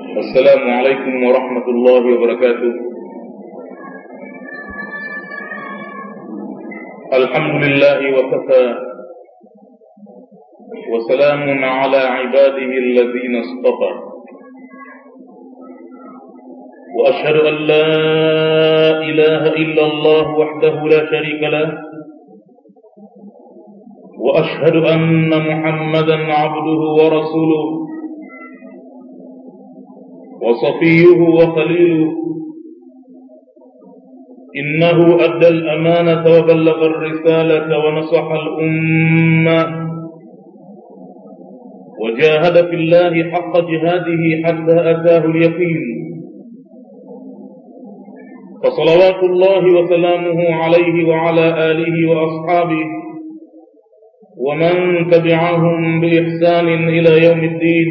السلام عليكم ورحمة الله وبركاته الحمد لله وكفى وسلام على عباده الذين اصطفى وأشهد أن لا إله إلا الله وحده لا شريك له وأشهد أن محمدا عبده ورسوله وصفيه وخليله إنه أدى الأمانة وبلغ الرسالة ونصح الأمة وجاهد في الله حق جهاده حتى أتاه اليقين فصلوات الله وسلامه عليه وعلى آله وأصحابه ومن تبعهم بإحسان إلى يوم الدين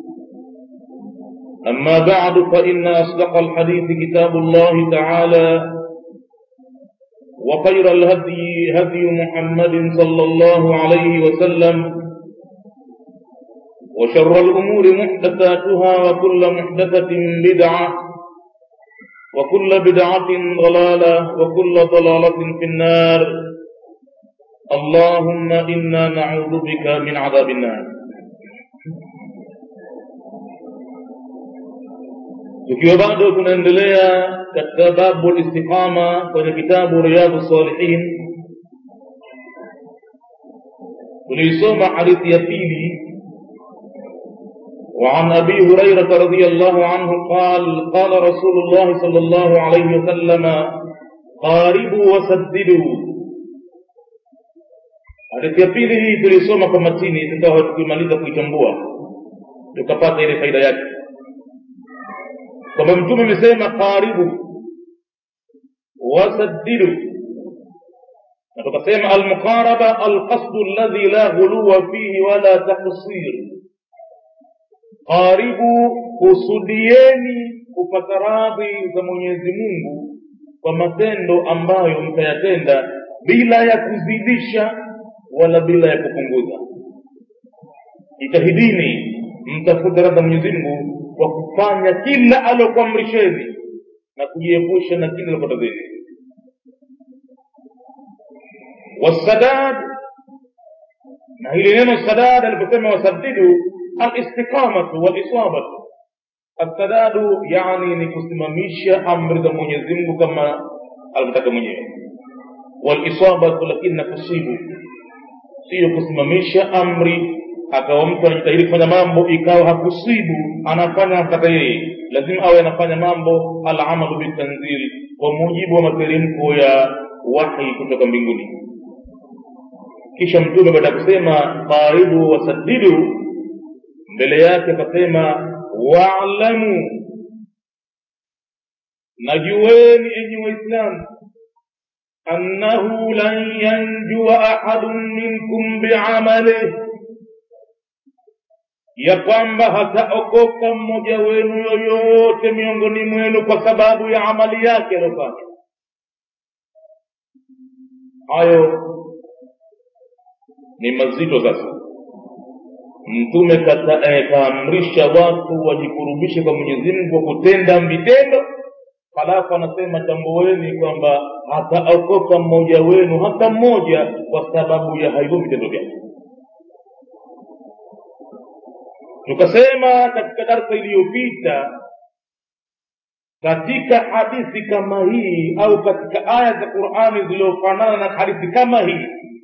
أما بعد فإن أصدق الحديث كتاب الله تعالى وخير الهدي هدي محمد صلى الله عليه وسلم وشر الأمور محدثاتها وكل محدثة بدعة وكل بدعة ضلالة وكل ضلالة في النار اللهم إنا نعوذ بك من عذاب النار tukiwa bado tunaendelea katika babu listiqama kwenye kitabu riyadhu salihin tuliisoma hadithi ya pili وعن أبي هريرة رضي الله عنه قال قال رسول الله صلى الله عليه وسلم قاربوا وسددوا hadithi ya pili hii tulisoma kwa matini tukawa tukimaliza kuichambua tukapata ile faida yake kwamba mtume amesema qaribu wasaddidu na tukasema almuqaraba alqasdu alladhi la ghuluwa fihi wala taksir qaribu kusudieni kupata radhi za mwenyezi mungu kwa matendo ambayo mtayatenda bila ya kuzidisha wala bila ya kupunguza jitahidini mtafute radha mwenyezi mungu kwa kufanya kila alokuamrisheni na kujiepusha na kila alokatazeni wasadad na hili neno sadad aliposema wasadidu alistiqamatu walisabatu assadadu yani ni kusimamisha amri za mwenyezi mungu kama alivyotaka mwenyewe walisabatu lakini na kusibu siyo kusimamisha amri akawa mtu anajitahidi kufanya mambo ikawa hakusibu anafanya kata yeye lazima awe anafanya mambo alamalu bitanzil kwa mujibu wa materemko ya wahi kutoka mbinguni kisha mtume baada ya kusema qaribu wasaddidu mbele yake akasema waalamu najueni enyi waislamu annahu lan yanjua ahadun minkum biamalih ya kwamba hataokoka mmoja wenu yoyote miongoni mwenu kwa sababu ya amali yake aliyofanya hayo ni mazito sasa mtume kaamrisha watu wajikurubishe kwa mwenyezi mungu kwa kutenda vitendo halafu anasema tambueni kwamba hataokoka mmoja wenu hata mmoja kwa sababu ya hivyo vitendo vyake tukasema katika darsa iliyopita katika hadithi kama hii au katika aya za qurani zilizofanana na hadithi kama hii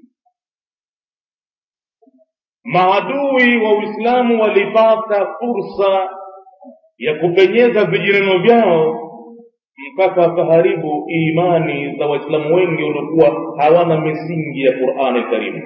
maadui wa uislamu walipata fursa ya kupenyeza vijineno vyao mpaka wakaharibu imani za waislamu wengi waliokuwa hawana misingi ya qurani karimu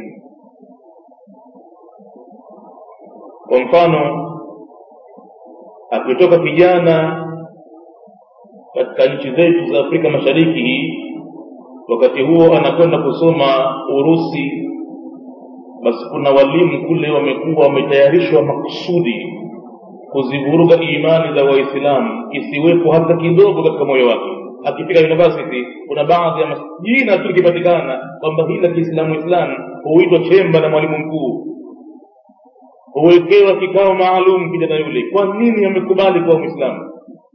kwa mfano akitoka kijana katika nchi zetu za afrika mashariki hii wakati huo anakwenda kusoma urusi basi kuna walimu kule wamekuwa wametayarishwa makusudi kuzivuruga imani za waislamu isiwepo hata kidogo katika moyo wake akifika university kuna baadhi ya jina tu likipatikana kwamba hili la kiislamu islamu huitwa chemba na mwalimu mkuu huwekewa kikao maalum kijana yule kwa nini amekubali kuwa mwislamu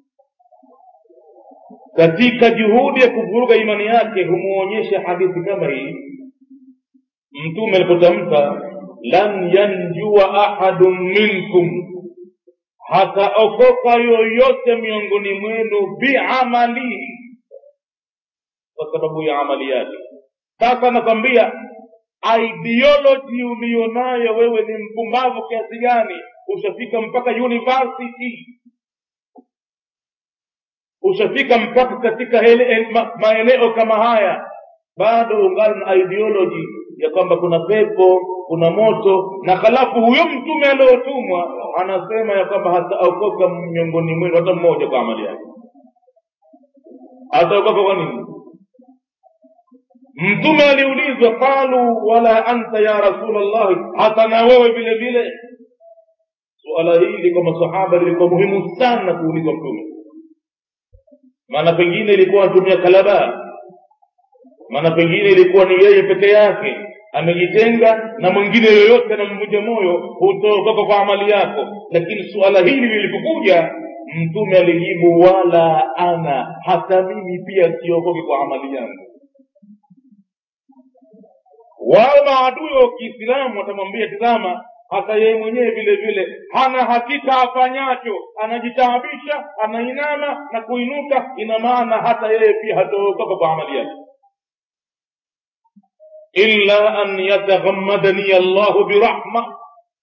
katika juhudi ya kuvuruga imani yake humuonyesha hadithi kama hii mtume alipotamka lan yanjua ahadun minkum hataokoka yoyote miongoni mwenu biamalihi kwa sababu ya amali yake sasa nakwambia ideology ulionayo wewe ni mpumbavu kiasi gani ushafika mpaka university ushafika mpaka katika hele, ma, maeneo kama haya bado ungali na ideology ya kwamba kuna pepo kuna moto na halafu huyo mtume aliotumwa anasema ya kwamba hataokoka miongoni mwenu hata mmoja kwa amali yake hataokoka kwa nini mtume aliulizwa qalu wala anta ya rasulllahi hata na wewe vile vile suala hili kwa masahaba lilikuwa muhimu sana kuulizwa mtume maana pengine ilikuwa anatumia kalaba maana pengine ilikuwa ni yeye peke yake amejitenga na mwingine yoyote anamvunja moyo hutotoka kwa amali yako lakini suala hili lilipokuja mtume alijibu wala ana hata mimi pia siokoke kwa amali yangu wao maadui wa kiislamu watamwambia tizama hata yeye mwenyewe vile vile hana hakika afanyacho anajitaabisha anainama na kuinuka ina maana hata yeye pia hataokoka kwa amali yake illa an yataghammadani allahu birahma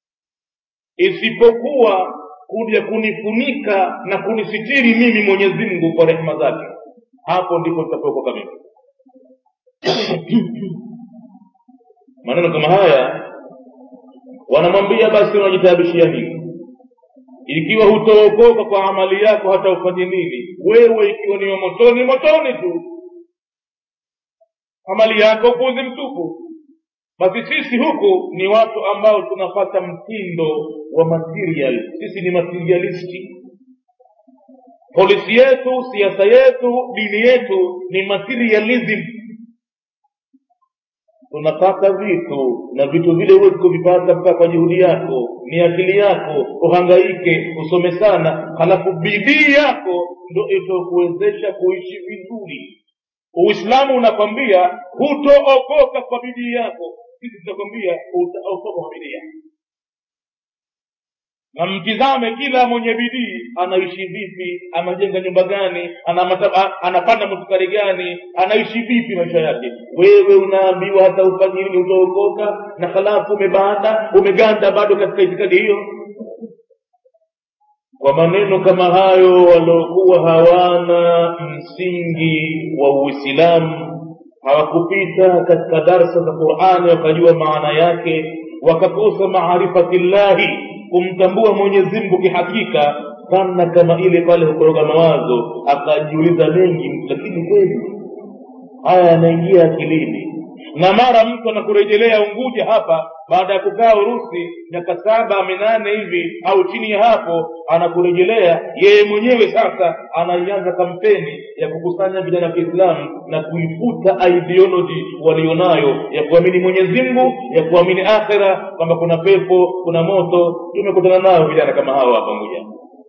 isipokuwa kuja kunifunika na kunisitiri mimi mwenyezi mungu kwa rehema zake hapo ndipo nitapookoka mimi maneno kama haya wanamwambia basi unajitaabishia nini ikiwa hutookoka kwa amali yako hata ufanye nini wewe ikiwa ni motoni motoni tu amali yako upuzi mtupu basi sisi huku ni watu ambao tunapata mtindo wa material sisi ni materialisti polisi yetu siasa yetu dini yetu ni materialism tunataka vitu na vitu vile huwezi kuvipata mpaka kwa juhudi yako ni akili yako uhangaike usome sana halafu bidii yako ndo itakuwezesha kuishi vizuri uislamu unakwambia hutookoka kwa bidii yako sisi tunakwambia utaokoka kwa bidii yako na mtizame kila mwenye bidii anaishi vipi anajenga nyumba gani anamata, anapanda motukari gani anaishi vipi maisha yake wewe unaambiwa hata ufanye nini utaokoka na halafu umebanda umeganda bado katika itikadi hiyo kwa maneno kama hayo waliokuwa hawana msingi wa uislamu hawakupita katika darsa za qurani wakajua maana yake wakakosa maarifati llahi kumtambua mwenyezi mungu kihakika kana kama ile pale hukoroga mawazo akajiuliza mengi lakini kweli haya yanaingia akilini na mara mtu anakurejelea unguja hapa baada ya kukaa urusi miaka saba minane hivi au chini ya hapo anakurejelea yeye mwenyewe sasa anaianza kampeni ya kukusanya vijana wa kiislamu na kuifuta ideology walionayo ya kuamini mwenyezi mungu ya kuamini akhira kwamba kuna pepo kuna moto tumekutana nao vijana kama hawa hapa nguja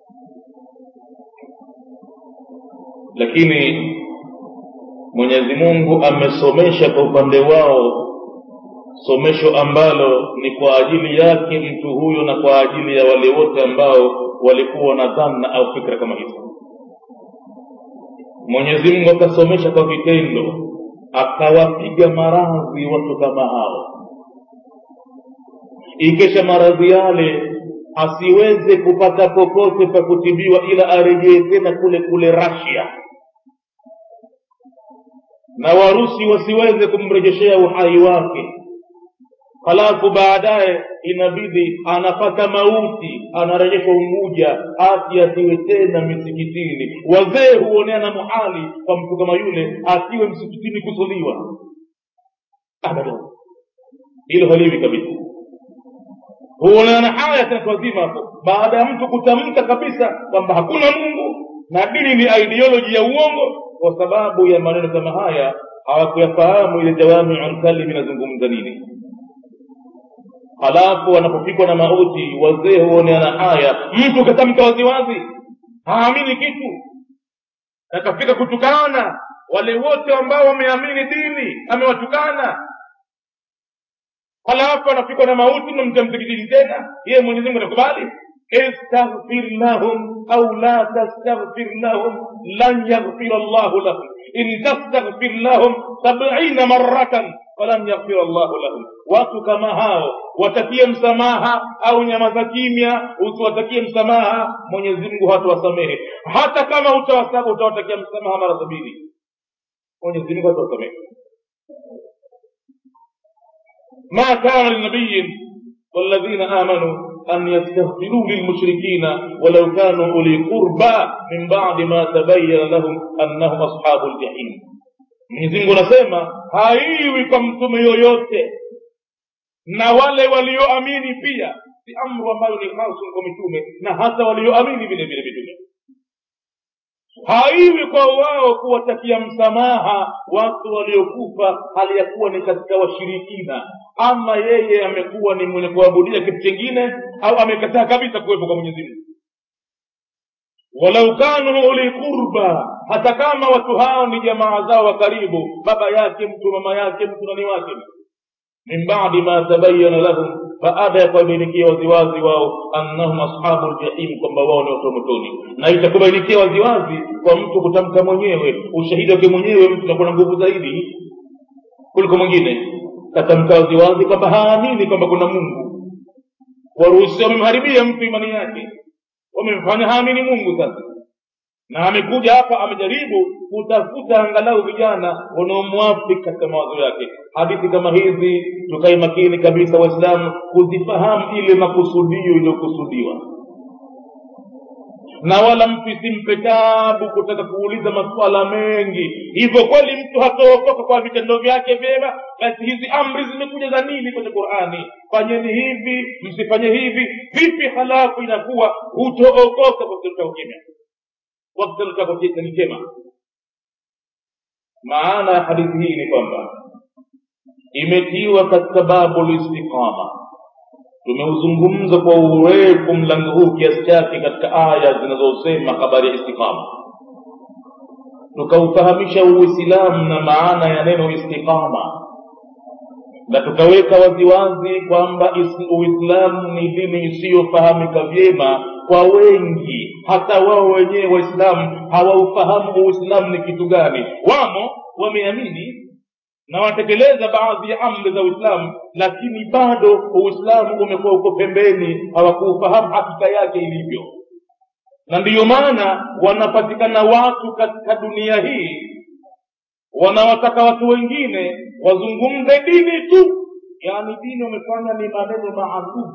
lakini mwenyezi mungu amesomesha kwa upande wao somesho ambalo ni kwa ajili yake mtu huyo na kwa ajili ya wale wote ambao walikuwa na dhanna au fikra kama hizo mwenyezi mungu akasomesha kwa vitendo akawapiga maradhi watu kama hao ikesha maradhi yale asiweze kupata popote pa kutibiwa ila arejee tena kule kule rasia na warusi wasiweze kumrejeshea uhai wake halafu baadaye inabidi anapata mauti anarejeshwa unguja ati asiwe tena misikitini wazee huonea na muhali kwa mtu kama yule asiwe msikitini kusoliwa abadan hilo haliwi kabisa huonana haya tena wazima hapo baada ya mtu kutamka kabisa kwamba hakuna mungu na dini ni ideoloji ya uongo kwa sababu ya maneno kama haya hawakuyafahamu ile jawamiu lkalimi inazungumza nini halafu wanapofikwa na mauti wazee huoneana haya mtu katamka waziwazi haamini kitu akafika kutukana wale wote ambao wameamini dini amewatukana halafu anafikwa na mauti namja msikitini tena yeye mwenyezi mungu anakubali istaghfir lahum au la tastaghfir lahum lan yaghfira llahu lahum in tastaghfir lahum sabina maratan falan yaghfira llahu lahum watu kama hao watakie msamaha au nyama za kimya usiwatakie msamaha mwenyezi mungu hatawasamehe hata kama utawasabu utawatakia msamaha mara sabini mwenyezi mungu hatawasamehe ما كان لنبي والذين آمنوا أن يستغفروا للمشركين ولو كانوا أولي قربى من بعد ما تبين لهم أنهم أصحاب الجحيم Mwenyezi Mungu anasema haiwi kwa mtume yoyote na wale walioamini pia si amru ambayo ni hasun kwa mitume na hata walioamini vile vile mitume haiwi kwa wao kuwatakia msamaha watu waliokufa hali ya kuwa ni katika washirikina ama yeye amekuwa ni mwenye kuabudia kitu chingine au amekataa kabisa kuwepo kwa mwenyezi mungu walau kanu uli qurba hata kama watu hao ni jamaa zao wa karibu baba yake mtu mama yake mtu nani wake min badi ma tabayana lahum baada ya kuwabainikia waziwazi wao annahum ashabu ljahim kwamba wao ni watu wa motoni na itakubainikia waziwazi kwa mtu kutamka mwenyewe ushahidi wake mwenyewe mtu nakuwa na nguvu zaidi kuliko mwingine katamka waziwazi kwamba haamini kwamba kuna mungu waruhusi wamemharibia mtu imani yake wamemfanya haamini mungu sasa na amekuja hapa amejaribu kutafuta angalau vijana wanaomwafiki katika mawazo yake hadithi kama hizi tukae makini kabisa waislamu kuzifahamu ile makusudio iliyokusudiwa na wala mtu isimpe tabu kutaka kuuliza maswala mengi hivyo kweli mtu hataokoka kwa vitendo vyake vyema basi hizi amri zimekuja za nini kwenye qurani fanyeni hivi msifanye hivi vipi halafu inakuwa hutookoka kwa kitendo chako kimya kwa kitendo chako ni chema maana ya hadithi hii ni kwamba imetiwa katika babu listiqama tumeuzungumza kwa urefu mlango huu kiasi chake katika aya zinazosema habari ya istiqama tukaufahamisha uislamu na maana ya neno istiqama na tukaweka waziwazi kwamba uislamu ni dini isiyofahamika vyema kwa wengi hata wao wenyewe waislamu hawaufahamu uislamu ni kitu gani wamo wameamini na wanatekeleza baadhi ya amri za uislamu lakini bado uislamu umekuwa uko pembeni hawakuufahamu hakika yake ilivyo na ndiyo maana wanapatikana watu katika dunia hii wanawataka watu wengine wazungumze dini tu yaani dini wamefanya ni maneno maalum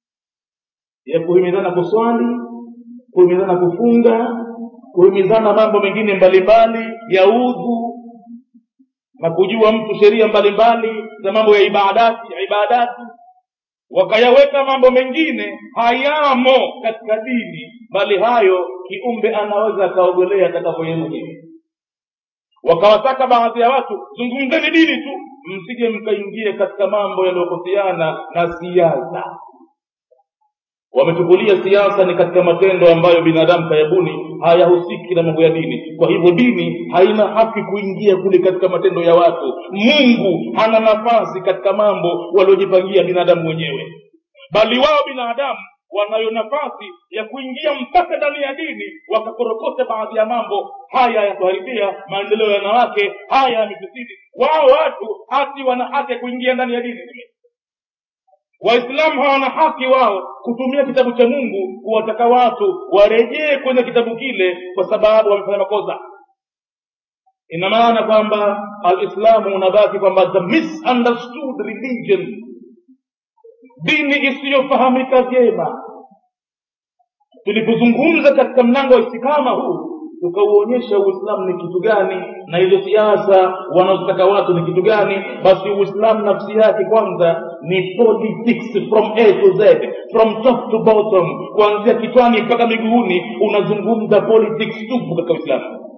ya kuhimizana kuswali kuhimizana kufunga kuhimizana mambo mengine mbalimbali ya udhu na kujua mtu sheria mbalimbali za mambo ya ibadati ibadati wakayaweka mambo mengine hayamo katika dini bali hayo kiumbe anaweza akaogolea atakavyoye mwenyewe wakawataka baadhi ya watu zungumzeni dini tu msije mkaingie katika mambo yanayohusiana na siasa wamechukulia siasa ni katika matendo ambayo binadamu kayabuni hayahusiki na mambo ya dini kwa hivyo dini haina haki kuingia kule katika matendo ya watu mungu hana nafasi katika mambo waliojipangia binadamu wenyewe bali wao binadamu wanayo nafasi ya kuingia mpaka ndani ya dini wakakorokota baadhi ya mambo haya yakuharibia maendeleo ya wanawake haya yamefisidi wao watu hati wana haki ya kuingia ndani ya dini waislamu hawana haki wao kutumia kitabu cha mungu kuwataka watu warejee kwenye kitabu kile kwa sababu wamefanya makosa ina maana kwamba alislamu unabaki kwamba the misunderstood religion dini isiyofahamika vyema tulipozungumza katika mlango wa istikama huu tukauonyesha uislamu ni kitu gani na hizo siasa wanazotaka watu ni kitu gani basi uislamu nafsi yake kwanza ni politics from a to z from top to bottom kuanzia kichwani mpaka miguuni unazungumza politics tupu katika uislamu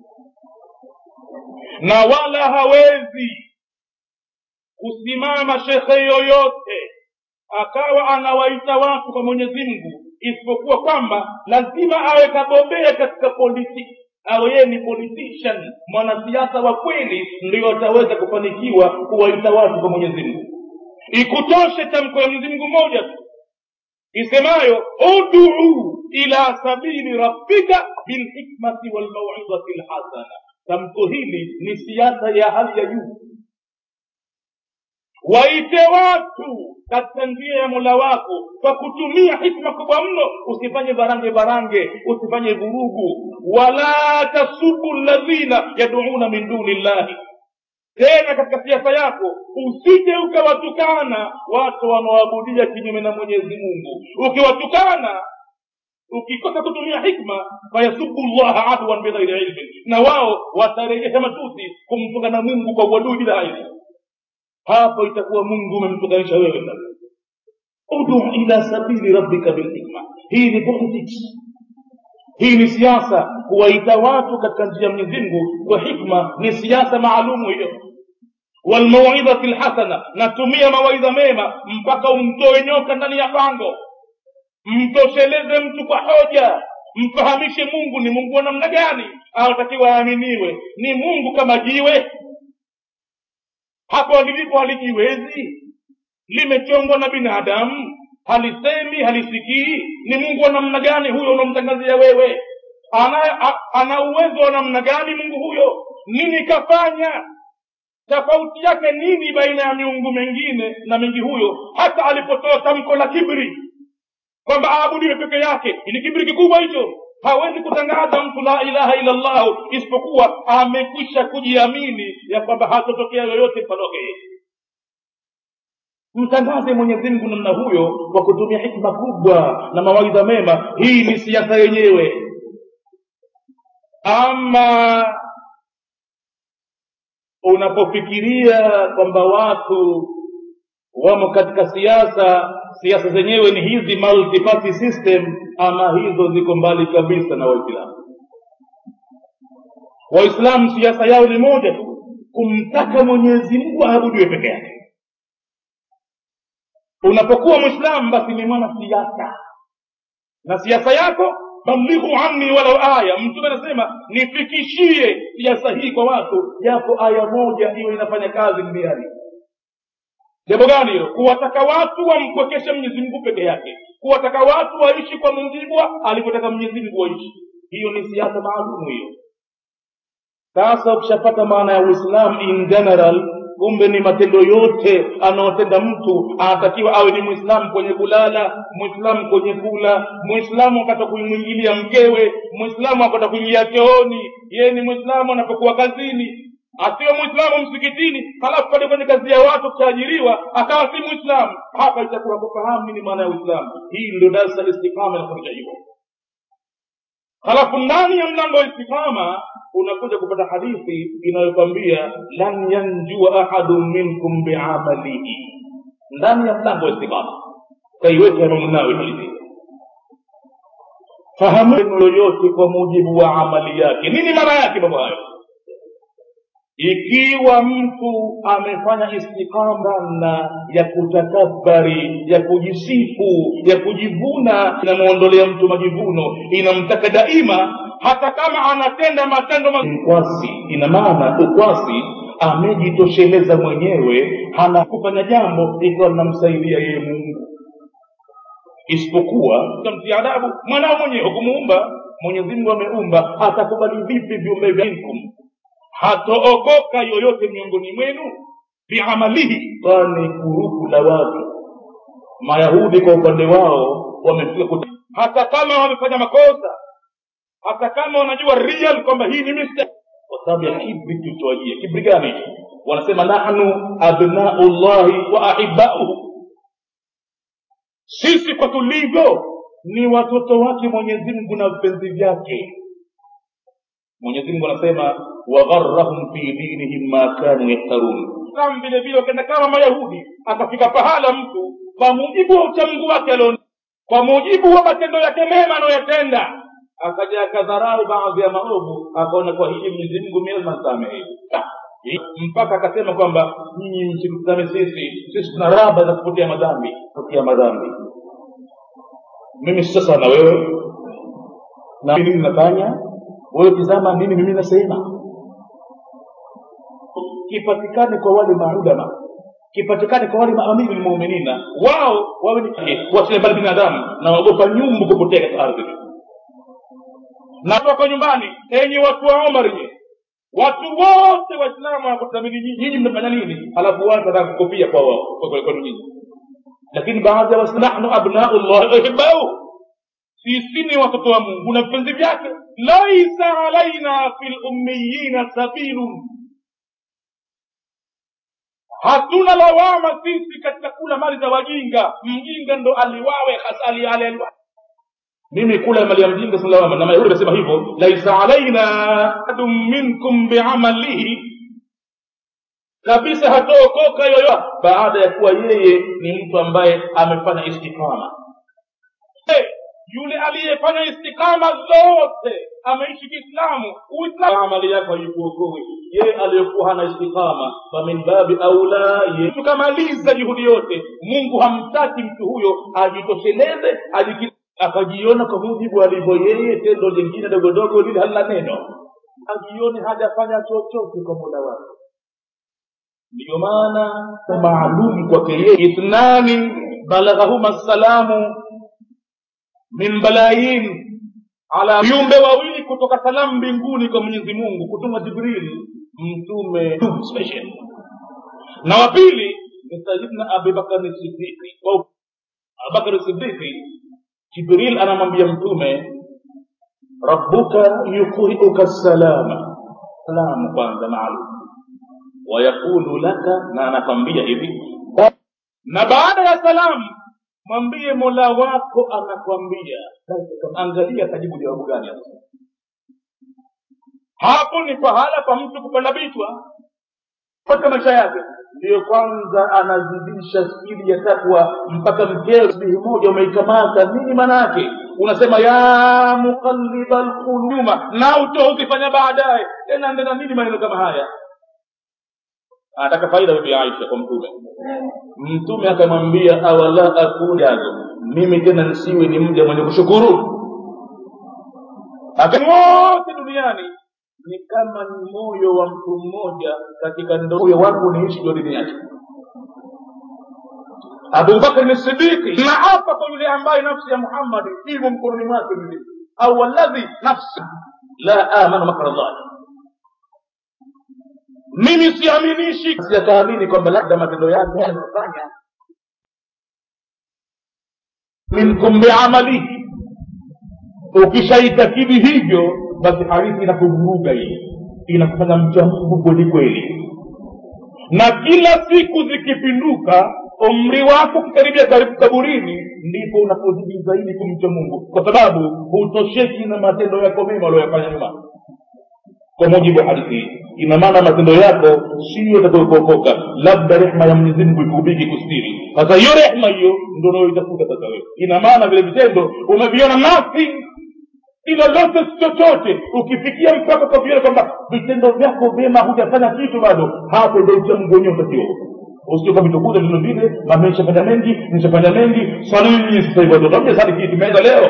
na wala hawezi kusimama shekhe yoyote akawa anawaita watu kwa mwenyezi mungu isipokuwa kwamba lazima awe kabobea katika politiki awe yeye ni politician mwanasiasa wa kweli ndio ataweza kufanikiwa kuwaita watu kwa mwenyezi mungu ikutoshe tamko ya mwenyezi mungu moja tu isemayo uduu ila sabili rabbika bilhikmati walmauidhati lhasana tamko hili ni siasa ya hali ya juu waite watu katika njia ya mola wako kwa kutumia hikma kubwa mno usifanye barange barange usifanye vurugu wala tasubu ladhina yaduuna min duni llahi tena katika siasa yako usije ukawatukana watu wanaoabudia kinyume na mwenyezi mungu ukiwatukana ukikosa kutumia hikma fayasubu llaha adwan bighairi ilmin na wao watarejesha matusi kumtukana mungu kwa uadui bila ilmu hapo itakuwa mungu umemtukanisha wewe sasa udu ila sabili rabbika bilhikma hii ni politics hii ni siasa kuwaita watu katika njia ya mwenyezi mungu kwa hikma ni siasa maalumu hiyo walmauidhati lhasana natumia mawaidha mema mpaka umtoe nyoka ndani ya pango mtosheleze mtu kwa hoja mfahamishe mungu ni mungu wa namna gani anatakiwa aaminiwe ni mungu kama jiwe hapo lilipo halijiwezi limechongwa na binadamu halisemi halisikii ni mungu wa namna gani huyo unamtangazia wewe ana, a, ana uwezo wa namna gani mungu huyo nini kafanya tofauti yake nini baina ya miungu mengine na mingi huyo hata alipotoa tamko la kibri kwamba aabudiwe peke yake ni kibri kikubwa hicho hawezi kutangaza mtu la ilaha illa llahu isipokuwa amekwisha kujiamini ya kwamba hatotokea yoyote mpaloke mtangaze mwenyezi mungu namna huyo kwa kutumia hikma kubwa na mawaidha mema hii ni siasa yenyewe ama unapofikiria kwamba watu wamo katika siasa siasa zenyewe ni hizi multiparty system ama hizo ziko mbali kabisa na waislamu waislamu siasa yao ni moja tu kumtaka mwenyezi mungu aabudiwe peke yake unapokuwa mwislamu basi ni mwana siasa na siasa yako balighu anni walau aya mtume anasema nifikishie siasa hii kwa watu japo aya moja iwe inafanya kazi duniani jambo gani hilo kuwataka watu wampwekeshe mwenyezi mungu peke yake kuwataka watu waishi kwa mujibu alivyotaka mwenyezi mungu waishi hiyo ni siasa maalumu hiyo sasa ukishapata maana ya uislamu in general kumbe ni matendo yote anaotenda mtu anatakiwa awe ni mwislamu kwenye kulala mwislamu kwenye kula mwislamu wakati kuimwingilia mkewe mwislamu akata kuingia chooni yeye ni mwislamu anapokuwa kazini asiwe mwislamu msikitini halafu pale kwenye kazi ya watu kutajiriwa akawa si mwislamu hapa itakuwa kufahamu nini maana ya uislamu hii ndio darsa istikama inafundisha hivyo halafu ndani ya mlango wa istikama unakuja kupata hadithi inayokwambia lan yanjua ahadun minkum biamalihi ndani ya mlango wa istikama kaiweka imamu nawe hadithi fahamu yoyote kwa mujibu wa amali yake nini maana yake mambo hayo ikiwa mtu amefanya istikama na ya kutakabari ya kujisifu ya kujivuna inamwondolea mtu majivuno inamtaka daima hata kama anatenda matendo ukwasi ina maana ukwasi amejitosheleza mwenyewe hana kufanya jambo ikiwa linamsaidia yeye mungu isipokuwa tamtia adabu mwanao mwenyewe hukumuumba mwenyezi mungu ameumba atakubali vipi viumbe vyankum hatookoka yoyote miongoni mwenu biamalihi kwani kuruku la watu mayahudi kwa upande wao wamefika kut... hata kama wamefanya makosa hata kama wanajua real kwamba hii ni mistake kwa sababu ya kibri kilichowajia kibri gani wanasema nahnu abnau llahi wa ahibauhu sisi kwa tulivyo ni watoto wake mwenyezi mungu na vipenzi vyake mwenyezi mungu anasema wagharahum fi dinihim ma kanu yaftarun kam vile vile wakenda kama mayahudi akafika pahala mtu kwa mujibu wa uchamungu wake alion kwa mujibu wa matendo yake mema anayoyatenda akaja akadharau baadhi ya maovu akaona kwa hili mwenyezi mungu mimi nasamehe mpaka akasema kwamba nyinyi msitutazame sisi sisi tuna raba za kupotea madhambi kupotea madhambi mimi si sasa na wewe na nini nafanya wewe tizama nini mimi nasema kipatikane kwa wale maulama kipatikane kwa wale maamiri lmuminina wao wawe ni wasile mbali binadamu na wagopa nyumbu kupotea katika ardhi na wako nyumbani enyi watu wa omar nye watu wote waislamu wanakuthamini nyinyi nyinyi mnafanya nini halafu watu wanataka kukopia kwa wao kwa kwenu nyinyi lakini baadhi ya waislamu nahnu abnau llahi wahibbauhu sisi ni watoto wa mungu na vipenzi vyake laisa alaina fi lummiyina sabilun hatuna lawama sisi katika kula mali za wajinga mjinga ndo aliwawe hasa ali, ali, ali, mimi kula mali ya mjinga si lawama na mayahudi amesema hivyo laisa alaina adun minkum biamalihi kabisa hataokoka yoyo baada ya kuwa yeye ni mtu ambaye amefanya istikama hey, yule aliyefanya istikama zote ameishi kiislamu uislamu amali yako haikuokoe yeye aliyekuwa hana istikama famin babi aula ye tukamaliza juhudi yote mungu hamtaki mtu huyo ajitosheleze ajiki akajiona kwa mujibu alivyo yeye tendo lingine dogodogo lile halina neno ajione hajafanya chochote kwa muda wake ndiyo maana maalum kwake yeye ithnani balaghahuma salamu min balayin ala viumbe wawili kutoka salamu mbinguni kwa mwenyezi mungu kutuma jibrili mtume special na wa pili ni sayidna abubakari sidiki abubakari sidiki jibril anamwambia mtume rabbuka yuqriuka salama salamu kwanza maalum wayaqulu laka na anakwambia hivi na baada ya salamu mwambie mola wako anakwambia angalia tajibu jawabu gani hapo hapo ni pahala pa mtu kupanda vichwa katika maisha yake ndiyo kwanza anazidisha spidi ya takwa mpaka mkeo sihi moja umeikamata nini maana yake unasema ya muqalliba lquluma na uto ukifanya baadaye tena ndena nini maneno kama haya anataka faida bibi aisha kwa mtume mtume akamwambia awala akujazo mimi tena nisiwe ni mja mwenye kushukuru wote duniani ni kama ni moyo wa mtu mmoja katika moyo wangu niishi ndio dini yake abubakar ni sidiki na hapa kwa yule ambaye nafsi ya muhammadi imo mkononi mwake mimi au waladhi nafsi la amanu makra llahi mimi siaminishi siyataamini kwamba labda matendo yake yanayofanya minkum biamalihi ukishaitakidi hivyo basi hadithi inakuvuruga hii inakufanya mcha mungu kweli kweli na kila siku zikipinduka umri wako ukikaribia karibu kaburini ndipo unapozidi zaidi kumcha mungu kwa sababu hutosheki na matendo yako mema ulioyafanya nyuma kwa mujibu wa hadithi hii ina maana matendo yako siyo itakayokuokoka labda rehma ya mwenyezi mungu ikubiki kustiri sasa hiyo rehma hiyo ndo unayoitafuta sasa wewe ina maana vile vitendo umeviona nothing si lolote si chochote ukifikia mpaka ukaviona kwamba vitendo vyako vyema hujafanya kitu bado hapo ndo uchamungu wenyewe utakiwa usije ukavitukuza vile vile mami nishafanya mengi nishafanya mengi salini sasa hivi watoto hamjasali kitu imeenda leo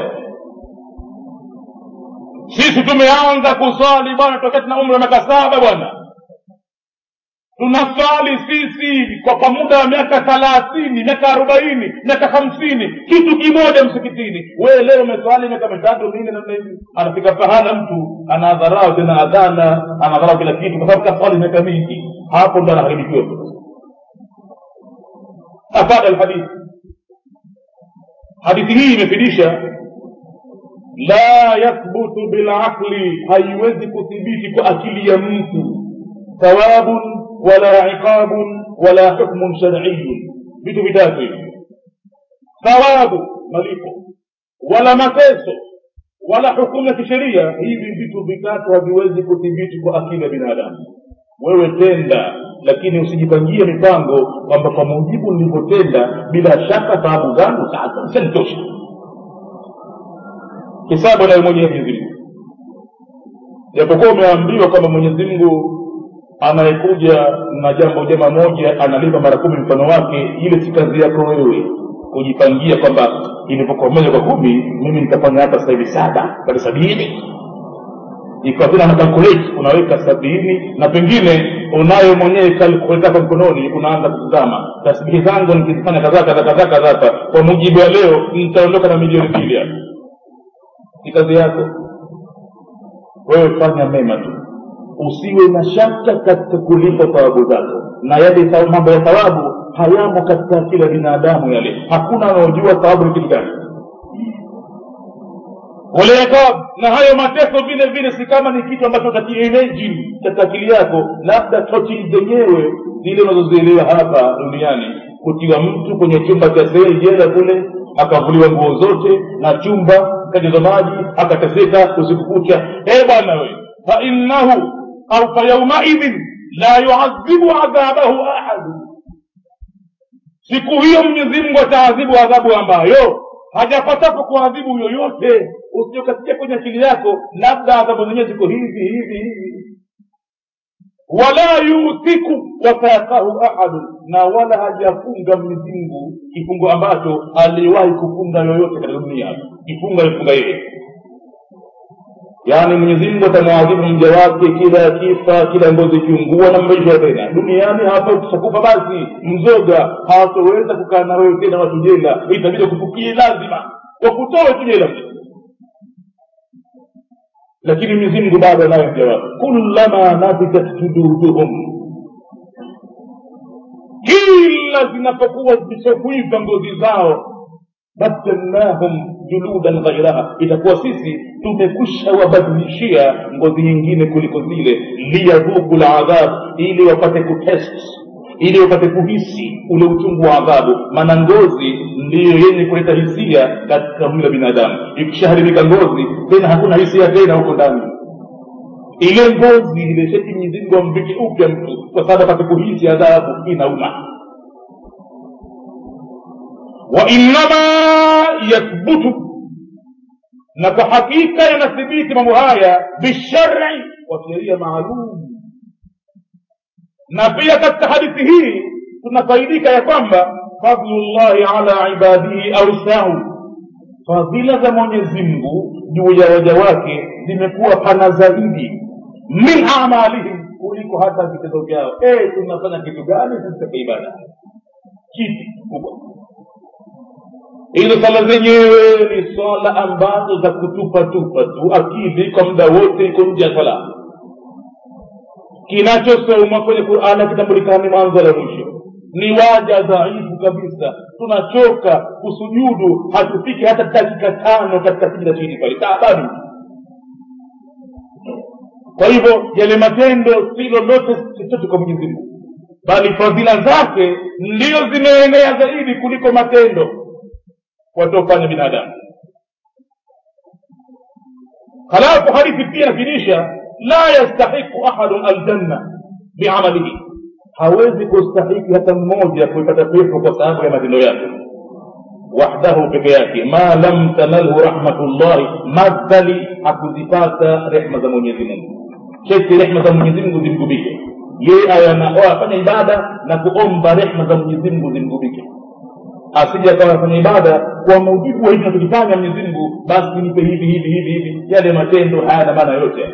sisi tumeanza kuswali bwana tokea tuna umri wa miaka saba bwana tunaswali sisi kwa kwa muda wa miaka thalathini miaka arobaini miaka hamsini kitu kimoja msikitini wewe leo umeswali miaka mitatu minne namna hivi anafika pahala mtu anadharau tena adhana anadharau kila kitu kwa sababu kaswali miaka mingi hapo ndo anaharibikiwa afada alhadithi hadithi hii imefidisha la yathbutu bilaqli haiwezi kuthibiti kwa akili ya mtu thawabun wala iqabun wala hukmun shar'iyun vitu vitatu hivi thawabu malipo wala mateso wala hukumu ya kisheria hivi vitu vitatu haviwezi kuthibiti kwa akili ya binadamu wewe tenda lakini usijipangie mipango kwamba kwa mujibu nilivyotenda bila shaka thawabu zangu sasa zishanitosha hisabu nayo mwenyewe mwenyezi mungu japokuwa umeambiwa kwamba mwenyezi mungu anayekuja na jambo jema moja analipa mara kumi mfano wake ile si kazi yako wewe kujipangia kwamba ilipokuwa moja kwa kumi mimi nitafanya hapa sasa hivi saba bali sabini ikawa tena na calculate unaweka sabini na pengine unayo mwenyewe calculate yako mkononi unaanza kutazama tasbihi zangu nikizifanya kadhaa kadhaa kadhaa kadhaa hapa kwa mujibu wa leo nitaondoka na milioni mbili hapa ni kazi yako wewe fanya mema tu usiwe na shaka katika kulipa thawabu zako na yale mambo ya thawabu hayamo katika akili ya binadamu yale hakuna anaojua thawabu ni kitu gani waliiqab na hayo mateso vile vile si kama ni kitu ambacho utakiimagine katika akili yako labda tochi zenyewe zile unazozielewa hapa duniani kutiwa mtu kwenye chumba cha seli jela kule akavuliwa nguo zote na chumba kajaza maji akateseka usiku kucha e bwana we fainnahu au fayaumaidhin la yuadhibu adhabahu ahadu siku hiyo mwenyezi mungu ataadhibu adhabu ambayo hajapatapo kuadhibu yoyote usiokasikia kwenye akili yako labda adhabu zenyewe ziko hivi hivi hivi wala yuthiku wathaqahu ahadu na wala hajafunga mwenyezi mungu kifungo ambacho aliwahi kufunga yoyote katika dunia kifunga alifunga yeye yaani mwenyezi mungu atamwadhibu mja wake kila akifa kila ngozi ikiungua na maisha tena duniani hapa ukishakufa basi mzoga hawatoweza kukaa na wewe tena watu jela itabidi kufukie lazima wakutoe tu jela lakini mwenyezi mungu bado anayo mja wake kullama nabitat jududuhum kila zinapokuwa zimeshakuiva ngozi zao badalnahum juludan ghairaha itakuwa sisi tumekwisha wabadilishia ngozi nyingine kuliko zile liyadhuku ladhab ili wapate kutest ili wapate kuhisi ule uchungu wa adhabu maana ngozi ndiyo yenye kuleta hisia katika mwili wa binadamu ikishaharibika ngozi tena hakuna hisia tena huko ndani ile ngozi ile sheti mwenyezimngu amvike upya mtu kwa sababu apate kuhisi adhabu inauma wainama yathbutu na kwa hakika yanathibiti mambo haya bishari kwa sheria maalum na pia katika hadithi hii tunafaidika ya kwamba fadlullahi ala ibadihi ausau fadhila za mwenyezi mungu juu ya waja wake zimekuwa pana zaidi min amalihim kuliko hata vitendo vyao e, tunafanya kitu gani sisi katika ibada kitu kubwa hizo swala zenyewe ni swala ambazo za kutupa tupa tu akili kwa muda wote iko nje ya swala kinachosomwa kwenye qurani akitambulikani mwanzo la mwisho ni waja dhaifu kabisa tunachoka kusujudu hatufiki hata dakika tano katika sijida chini pale taabani kwa hivyo yale matendo si lolote chochote kwa mwenyezi mungu bali fadhila zake ndio zimeenea zaidi kuliko matendo wataofanya binadamu halafu hadithi pia inafinisha la yastahiqu ahadun aljanna biamalihi hawezi kustahiki hata mmoja kuipata pepo kwa sababu ya matendo yake wahdahu peke yake ma lam tanalhu rahmatullahi madhali hakuzipata rehma za mwenyezi mungu cheti rehma za mwenyezi mungu zimgubike yeye afanya ibada na kuomba rehma za mwenyezi mungu zimgubike asije akawa afanya ibada kwa mujibu wa hivi nachokifanya mwenyezi mungu basi nipe hivi hivi hivi hivi yale matendo hayana maana yote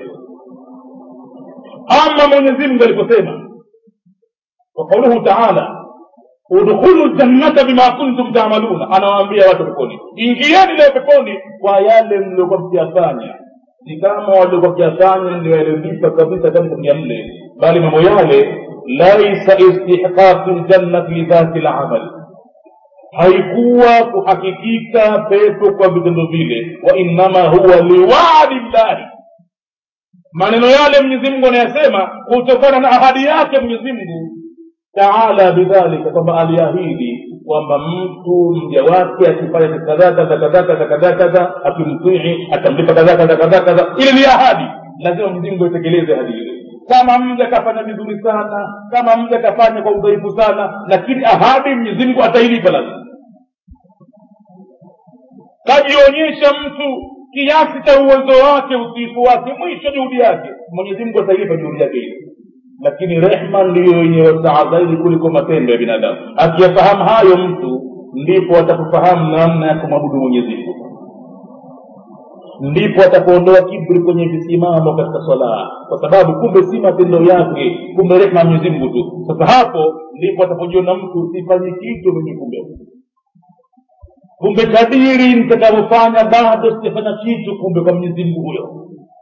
ama mwenyezi mungu aliposema وقوله تعالى udkhulu ljannata bima kuntum tamaluna anawaambia watu peponi ingieni leo peponi kwa yale mliokuwa mkiyafanya si kama waliokuwa mkiyafanya ndio yaliyolipa kabisa kama kuingia mle bali mambo yale laisa istihqaqu ljannati lidhati lamal haikuwa kuhakikika pepo kwa vitendo vile wa innama huwa liwadi llahi maneno yale mwenyezi mungu anayasema kutokana na ahadi yake mwenyezi mungu taala bidhalika kwamba aliahidi kwamba mtu mja wake akifanya kadhaa kadha kadha kadha kadha kadha akimtii atamlipa kadha kadha kadha kadha ile ni ahadi lazima mwenyezi mungu aitekeleze ahadi ile kama mja kafanya vizuri sana kama mja kafanya kwa udhaifu sana lakini ahadi mwenyezi mungu atailipa lazima kajionyesha mtu kiasi cha uwezo wake utiifu wake mwisho juhudi yake mwenyezi mungu atailipa juhudi yake ile lakini rehma ndiyo yenye wasaa zaidi kuliko matendo ya binadamu akiyafahamu hayo mtu ndipo atakufahamu namna ya kumwabudu mwenyezi mungu ndipo atakuondoa kibri kwenye visimamo katika swala kwa sababu kumbe si matendo yake kumbe rehma ya mwenyezi mungu tu sasa hapo ndipo atapojiona mtu sifanyi kitu mimi kumbe kumbe kadiri nitakavyofanya bado sijafanya kitu kumbe kwa mwenyezi mungu huyo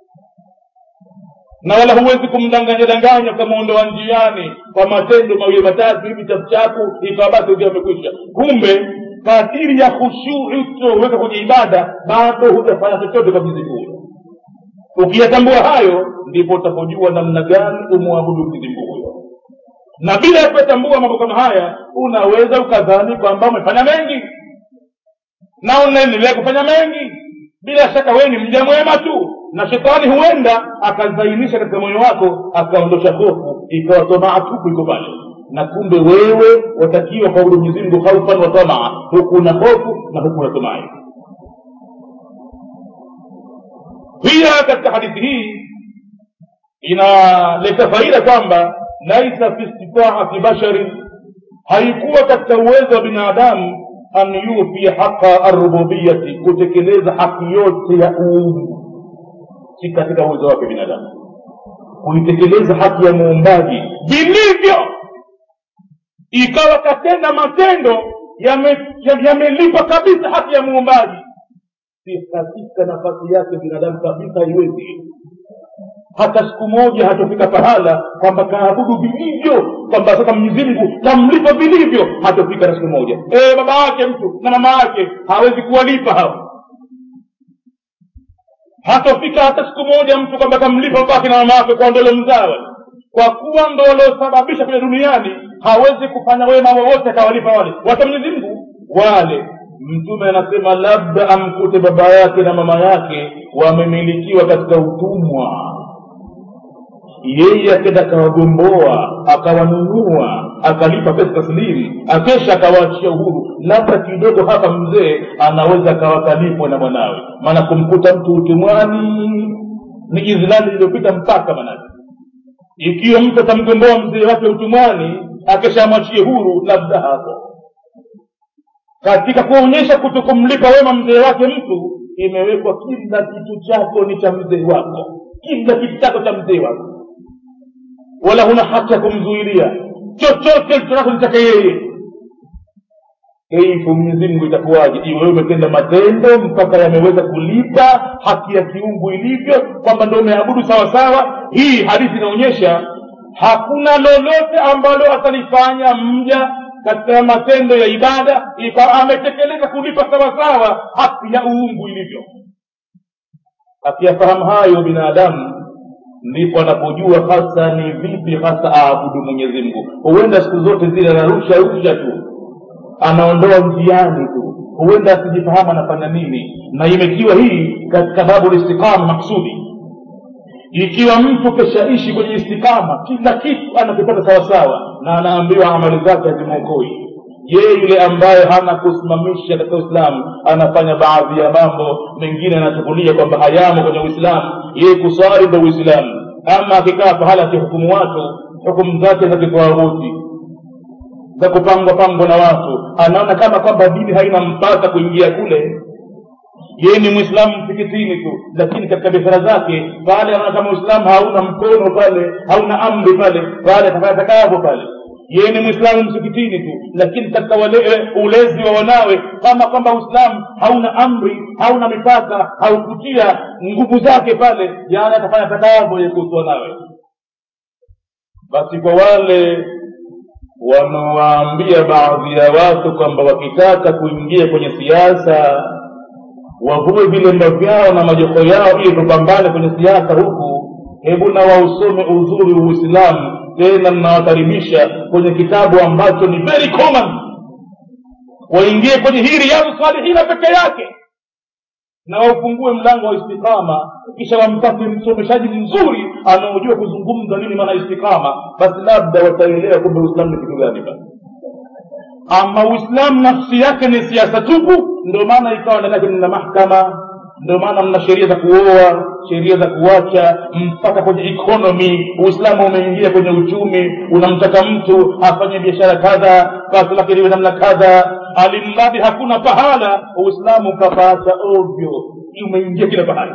na wala huwezi kumdanganya danganya ukamwondoa njiani kwa matendo mawili matatu hivi chapuchapu ikawa basi ukiwa umekwisha kumbe kadiri ya khushui utoweka kwenye ibada bado hujafanya chochote kwa mwenyezi mungu ukiyatambua hayo ndipo utapojua namna gani umwabudu mwenyezi mungu huyo na bila ya kuyatambua mambo kama haya unaweza ukadhani kwamba umefanya mengi na unaendelea kufanya mengi bila shaka wewe ni mja mwema tu na shetani huenda akazainisha katika moyo wako akaondosha hofu ikawa tamaa tupu iko pale na kumbe wewe watakiwa kwabudu mwenyezi mungu haufan wa tamaa huku na hofu na huku na tumai pia katika hadithi hii inaleta faida kwamba laisa fi istitaati basharin haikuwa katika uwezo wa binadamu an yufia haqa arububiyati kutekeleza haki yote ya uungu si katika uwezo wake binadamu kuitekeleza haki ya muumbaji vilivyo ikawa katenda matendo yamelipa yame, yame kabisa haki ya muumbaji si katika nafasi yake binadamu kabisa haiwezi hata siku moja hatofika pahala kwamba kaabudu vilivyo kwamba sasa mwenyezi mungu tamlipa vilivyo hatofika hata siku moja e, baba yake mtu na mama yake hawezi kuwalipa hao hatofika hata siku moja mtu kwamba kamlipa babake na mama yake kwa ndolo mzawa kwa kuwa ndo waliosababisha kule duniani hawezi kufanya wema wowote akawalipa wale wata mwenyezi mungu wale mtume anasema labda amkute baba yake na mama yake wamemilikiwa katika utumwa yeye akenda akawagomboa akawanunua akalipa pesa taslimu akesha akawaachia uhuru labda kidogo hapa mzee anaweza akawakalipwa na mwanawe maana kumkuta mtu utumwani ni izlali iliyopita mpaka manake ikiwa mtu atamgomboa mzee wake utumwani akeshamwachie huru labda hapo katika kuonyesha kutokumlipa wema mzee wake mtu imewekwa kila kitu chako ni cha mzee wako kila kitu chako cha mzee wako wala huna haki ya kumzuilia chochote lichonacho ni chake yeye kaifu mwenyezi mungu itakuwaje iwewe umetenda matendo mpaka yameweza kulipa haki ya kiungu ilivyo kwamba ndo umeabudu sawasawa hii hadithi inaonyesha hakuna lolote ambalo atalifanya mja katika matendo ya ibada ikawa ametekeleza kulipa sawasawa haki ya uungu ilivyo akiyafahamu hayo binadamu ndipo anapojua hasa ni vipi hasa aabudu mwenyezi mungu huenda siku zote zile anarusha rusha tu anaondoa njiani tu huenda asijifahamu anafanya nini na imetiwa hii katika babu listiqama maksudi ikiwa mtu keshaishi kwenye istikama kila kitu anakipata sawasawa na anaambiwa amali zake hazimwokoi yeye yule ambaye hana kusimamisha katika uislamu anafanya baadhi ya mambo mengine anachukulia kwamba hayamo kwenye uislamu yeye kuswali ndo uislamu ama akikaa pahala akihukumu watu hukumu zake za kitwaghuti za kupangwa pangwa na watu anaona kama kwamba dini haina mpaka kuingia kule yeye ni mwislamu msikitini tu lakini katika biashara zake pale anaona kama uislamu hauna mkono pale hauna amri pale pale atafanya takavyo pale yeye ni mwislamu msikitini tu lakini katika wale ulezi wa wanawe kama kwamba uislamu hauna amri hauna mipaka haukutia nguvu zake pale yani atafanya takavyo ye kuhusu wanawe basi kwa wale wanawaambia baadhi ya watu kwamba wakitaka kuingia kwenye siasa wavue vilemba vyao na majoko yao ili tupambane kwenye siasa huku hebu na wausome uzuri wa uislamu tena mnawakaribisha kwenye kitabu ambacho ni very common waingie kwenye hii riyadhu salihina peke yake na waufungue mlango wa istikama kisha wampate msomeshaji mzuri anaojua kuzungumza nini maana istikama basi labda wataelewa kumbe uislamu ni kitu gani basi ama uislamu nafsi yake ni siasa tupu ndio maana ikawa ndani yake mna mahkama ndio maana mna sheria za kuoa sheria za kuacha mpaka kwenye economy uislamu umeingia kwenye uchumi unamtaka mtu afanye biashara kadha basi lake liwe namna kadha alimradi hakuna pahala uislamu ukapaacha ovyo umeingia kila pahali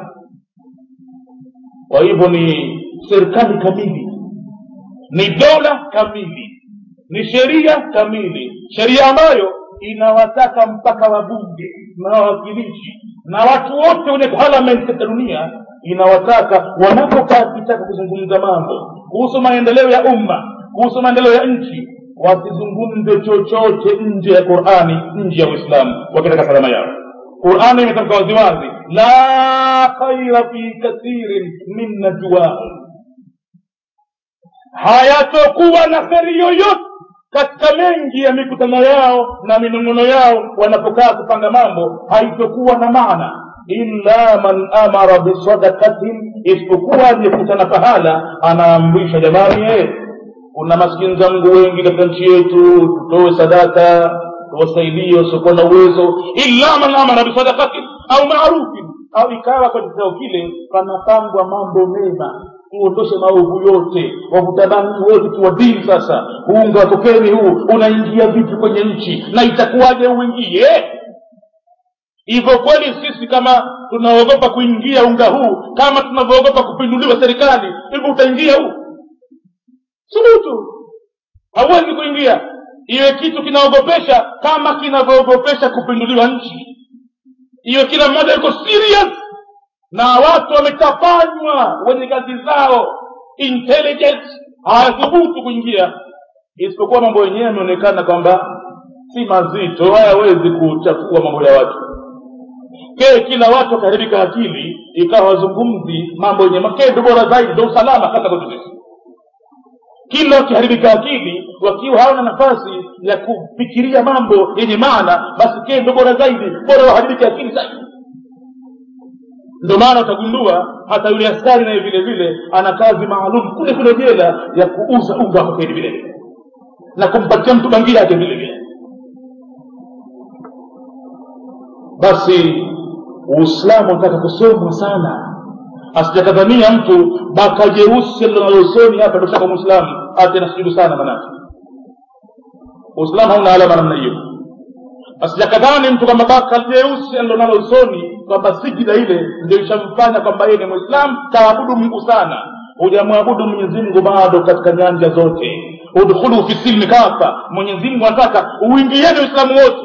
kwa hivyo ni serikali kamili ni dola kamili ni sheria kamili sheria ambayo inawataka mpaka wabunge na wawakilishi na watu wote wenye parliament katika dunia inawataka wanapokaa kitaka kuzungumza mambo kuhusu maendeleo ya umma kuhusu maendeleo ya nchi wasizungumze chochote nje ya qurani nje ya uislamu wakitaka salama yao qurani imetamka waziwazi la khaira fi kathirin min najwahum hayatokuwa na kheri yoyote katika mengi ya mikutano yao na minong'ono yao wanapokaa kupanga mambo haitokuwa na maana illa man amara bisadakatin isipokuwa aliyekutana pahala anaamrisha jamani eh, kuna maskini zangu wengi katika nchi yetu tutoe sadaka tuwasaidie wasiokuwa na uwezo illa man amara bisadakatin au marufin au ikawa kwa kikao kile panapangwa mambo mema tuondoshe maovu yote wavuta bangi wote tuwadili sasa unga watokeni huu unaingia vipi kwenye nchi na itakuwaje uingie hivyo kweli sisi kama tunaogopa kuingia unga huu kama tunavyoogopa kupinduliwa serikali hivyo utaingia huu subutu hauwezi kuingia iwe kitu kinaogopesha kama kinavyoogopesha kupinduliwa nchi iwe kila mmoja yuko serious na watu wametapanywa wenye kazi zao intelligence hawathubutu kuingia isipokuwa mambo yenyewe yameonekana kwamba si mazito hayawezi kuchafua mambo ya watu ke kila watu wakaharibika akili ikawa wazungumzi mambo yenye makendo bora zaidi ndo usalama hata kwetu sisi kila wakiharibika akili wakiwa hawana nafasi ya kufikiria mambo yenye maana basi kendo bora zaidi bora waharibike akili zaidi ndio maana utagundua hata yule askari naye vile vile ana kazi maalum kule kule jela ya kuuza unga wa kokeni vile vile na kumpatia mtu bangi yake vile vile basi uislamu unataka kusomwa sana asijakadhania mtu baka jeusi linalosoni hapa ndoshaka mwislamu ate nasujudu sana manake uislamu hauna alama namna hiyo asijakadhani mtu kwamba baka jeusi alilonalo usoni kwamba sijida ile ndio ishamfanya kwamba yeye ni mwislamu kaabudu mungu sana hujamwabudu mwenyezi mungu bado katika nyanja zote udkhulu fi silmi kafa mwenyezi mungu anataka uingieni uislamu wote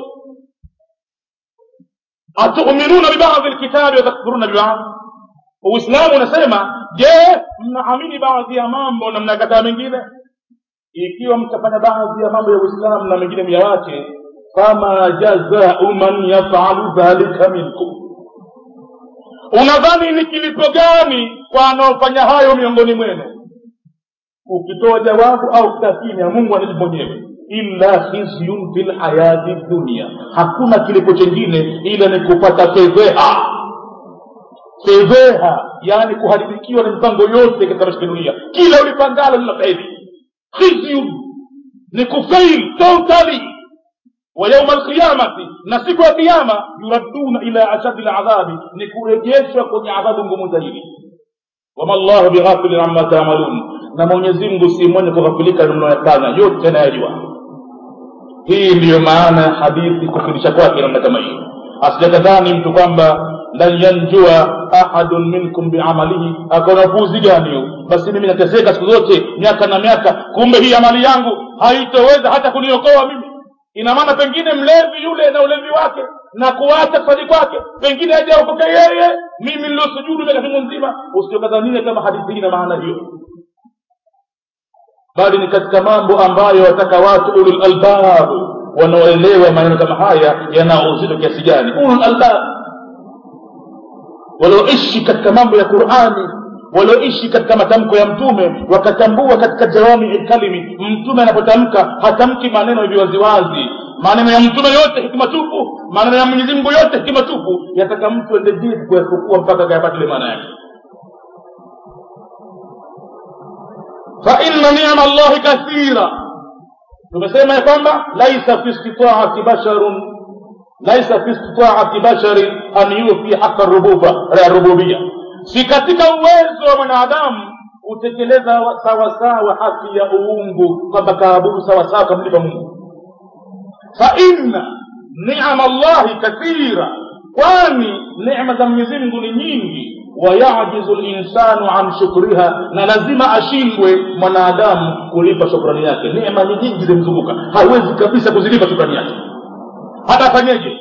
atuminuna bibadhi lkitabi watakfuruna bibadhi uislamu unasema je mnaamini baadhi ya mambo na mnakataa mengine ikiwa mtafanya baadhi ya mambo ya uislamu na mengine myawache fama jazau man yafalu dhalika minkum unadhani ni kilipo gani kwa anaofanya hayo miongoni mwenu ukitoa jawabu au kitakimya mungu anajibu mwenyewe illa khizyun fi lhayati dunia hakuna kilipo chengine ila ni kupata fedheha fedheha yani kuharibikiwa na mipango yote katika maisha ya dunia kila ulipangalo lina fedhi khizyun ni kufail totally wa yauma alqiyamati na siku ya kiyama yuraduna ila ashadi ladhabi ni kurejeshwa kwenye adhabu ngumu zaidi wama llahu bighafilin amma tamalun na mwenyezi mungu si mwenye kughafilika mnayoyafanya yote anayajua hii ndiyo maana ya hadithi kufundisha kwake namna kama hiyo asijakadhani mtu kwamba lan yanjua ahadun minkum biamalihi akaona upuuzi gani huu basi mimi nateseka siku zote miaka na miaka kumbe hii amali yangu haitoweza hata kuniokoa mimi ina maana pengine mlevi yule na ulevi wake na kuacha kusali kwake pengine hajaokoka yeye mimi niliosujudu miaka chungu nzima usiokadhania kama hadithi hii na maana hiyo bali ni katika mambo ambayo wataka watu ulul albab wanaoelewa maneno kama haya yana uzito kiasi gani ulul albab walioishi katika mambo ya qurani walioishi katika matamko ya mtume wakatambua katika jawami kalimi mtume anapotamka hatamki maneno hivi waziwazi maneno ya mtume yote hikima tupu maneno ya mwenyezi mungu yote hikima tupu yataka mtu ende jibu kuyafukua mpaka akayapata ile maana yake faina niama llahi kathira tumesema ya kwamba laisa fi istitaati basharun laisa fi istitaati bashari an yufi haqa rububa rububia si katika uwezo wa mwanadamu kutekeleza sawasawa haki ya uungu kwamba kaabudu sawasawa kamlipa mungu faina niama llahi kathira kwani nema za mwenyezi mungu ni nyingi wayajizu linsanu an shukriha na lazima ashindwe mwanadamu kulipa shukrani yake neema ni nyingi zimzunguka hawezi kabisa kuzilipa shukrani yake hata afanyeje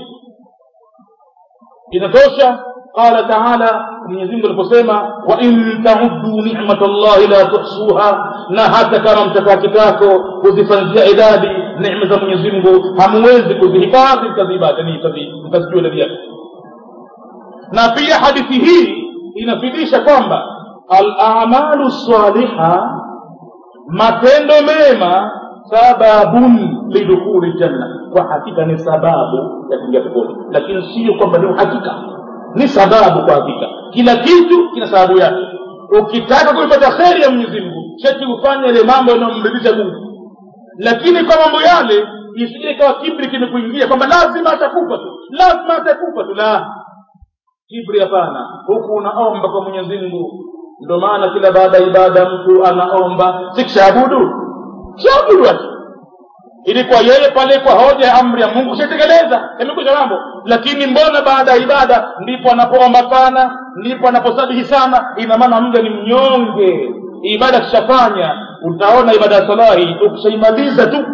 inatosha qala taala mwenyezimungu aliposema wain tauddu nicmata llahi la tuhsuha na hata kama mtakaa kitako kuzifanyia idadi necma za mwenyezimngu hamuwezi kuzihifadhi mkazijua idadi yake na pia hadithi hii inafidisha kwamba alamalu saliha matendo mema sababun lidukhuli ljanna kwa hakika ni sababu ya kuingia peponi lakini sio kwamba ni uhakika ni sababu kwa hakika kila kitu kina sababu yake ukitaka kuipata kheri ya mwenyezi mungu sheti ufanye ile mambo yanayomridhisha mungu lakini kwa mambo yale isije ikawa kibri kimekuingia kwamba lazima atakufa tu lazima atakufa tu la kibri hapana huku unaomba kwa mwenyezi mungu ndio maana kila baada ya ibada mtu anaomba sikishaabudu shaabudu watu ilikuwa yeye pale kwa hoja ya amri ya mungu shatekeleza yamekuja mambo lakini mbona baada ya ibada ndipo anapoomba sana ndipo anaposabihi sana ina maana mja ni mnyonge ibada kishafanya utaona ibada ya salahi ukishaimaliza tu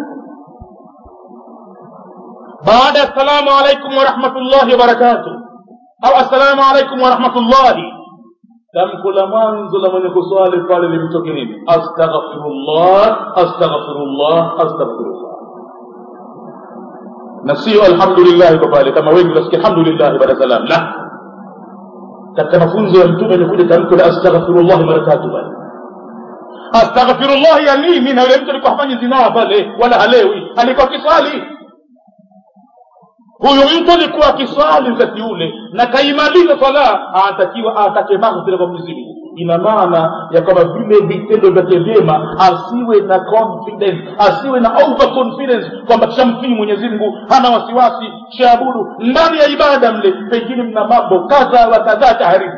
baada ya assalamu alaikum warahmatullahi wabarakatuh au assalamu alaikum warahmatullahi tamko la mwanzo la mwenye kuswali pale limtoke nini astaghfirullah astaghfirullah astaghfirullah na sio alhamdulillah kwa pale kama wengi wasikia alhamdulillah baada salam la katika mafunzo ya mtume imekuja tamko la astaghfirullah mara tatu pale astaghfirullah ya nini na yule mtu alikuwa hafanyi zinaa pale wala halewi alikuwa kiswali huyu mtu alikuwa akiswali wakati ule na kaimaliza swala anatakiwa atake maghfira kwa mwenyezi mungu ina maana ya kwamba vile vitendo vyake vyema asiwe na confidence asiwe na over confidence kwamba kishamtii mwenyezi mungu hana wasiwasi shaabudu ndani ya ibada mle pengine mna mambo kadha wa kadhaa taharibu